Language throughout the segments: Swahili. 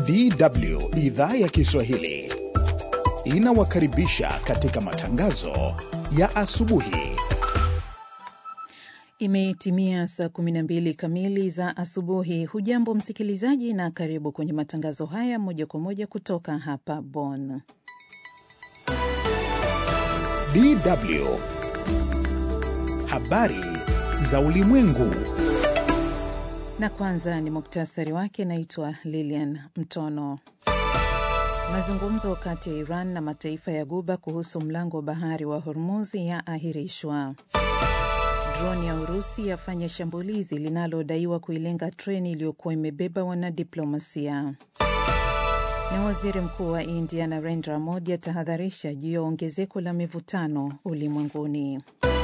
DW idhaa ya Kiswahili inawakaribisha katika matangazo ya asubuhi. Imetimia saa 12 kamili za asubuhi. Hujambo msikilizaji, na karibu kwenye matangazo haya moja kwa moja kutoka hapa Bonn. DW habari za ulimwengu. Na kwanza ni muktasari wake. Naitwa Lilian Mtono. Mazungumzo kati ya Iran na mataifa ya Guba kuhusu mlango wa bahari wa Hormuz yaahirishwa. Droni ya Urusi yafanya shambulizi linalodaiwa kuilenga treni iliyokuwa imebeba wanadiplomasia. Na waziri mkuu wa India Narendra Modi atahadharisha juu ya ongezeko la mivutano ulimwenguni.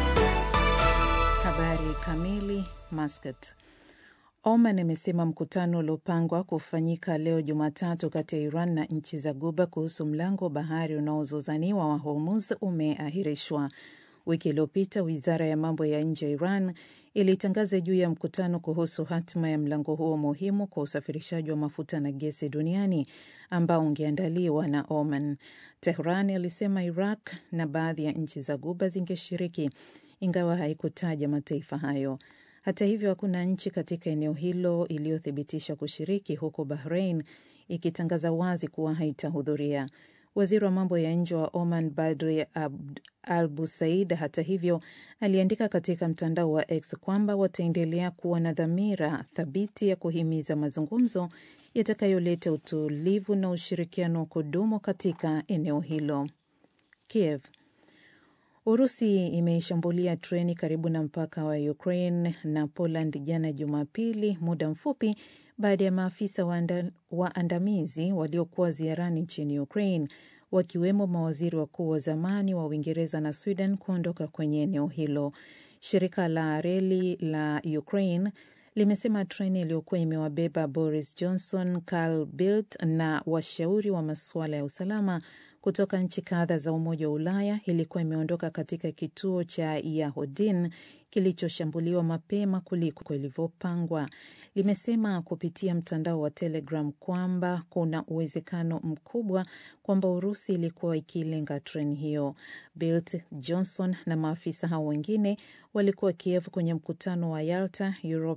Habari kamili. Muscat. Oman imesema mkutano uliopangwa kufanyika leo Jumatatu kati ya Iran na nchi za Guba kuhusu mlango wa bahari unaozozaniwa wa Hormuz umeahirishwa. Wiki iliyopita wizara ya mambo ya nje ya Iran ilitangaza juu ya mkutano kuhusu hatima ya mlango huo muhimu kwa usafirishaji wa mafuta na gesi duniani ambao ungeandaliwa na Oman. Tehran ilisema Iraq na baadhi ya nchi za Guba zingeshiriki, ingawa haikutaja mataifa hayo. Hata hivyo, hakuna nchi katika eneo hilo iliyothibitisha kushiriki, huku Bahrain ikitangaza wazi kuwa haitahudhuria. Waziri wa mambo ya nje wa Oman Badri Al Busaid, hata hivyo, aliandika katika mtandao wa X kwamba wataendelea kuwa na dhamira thabiti ya kuhimiza mazungumzo yatakayoleta utulivu na ushirikiano wa kudumu katika eneo hilo. Kiev. Urusi imeishambulia treni karibu na mpaka wa Ukraine na Poland jana Jumapili, muda mfupi baada ya maafisa waandamizi waliokuwa ziarani nchini Ukraine wakiwemo mawaziri wakuu wa zamani wa Uingereza na Sweden kuondoka kwenye eneo hilo. Shirika la reli la Ukraine limesema treni iliyokuwa imewabeba Boris Johnson, Carl Bildt na washauri wa masuala ya usalama kutoka nchi kadha za Umoja wa Ulaya ilikuwa imeondoka katika kituo cha Yahodin kilichoshambuliwa mapema kuliko ilivyopangwa. Limesema kupitia mtandao wa Telegram kwamba kuna uwezekano mkubwa kwamba Urusi ilikuwa ikilenga treni hiyo. Bildt, Johnson na maafisa hao wengine walikuwa Kiev kwenye mkutano wa Yalta Europe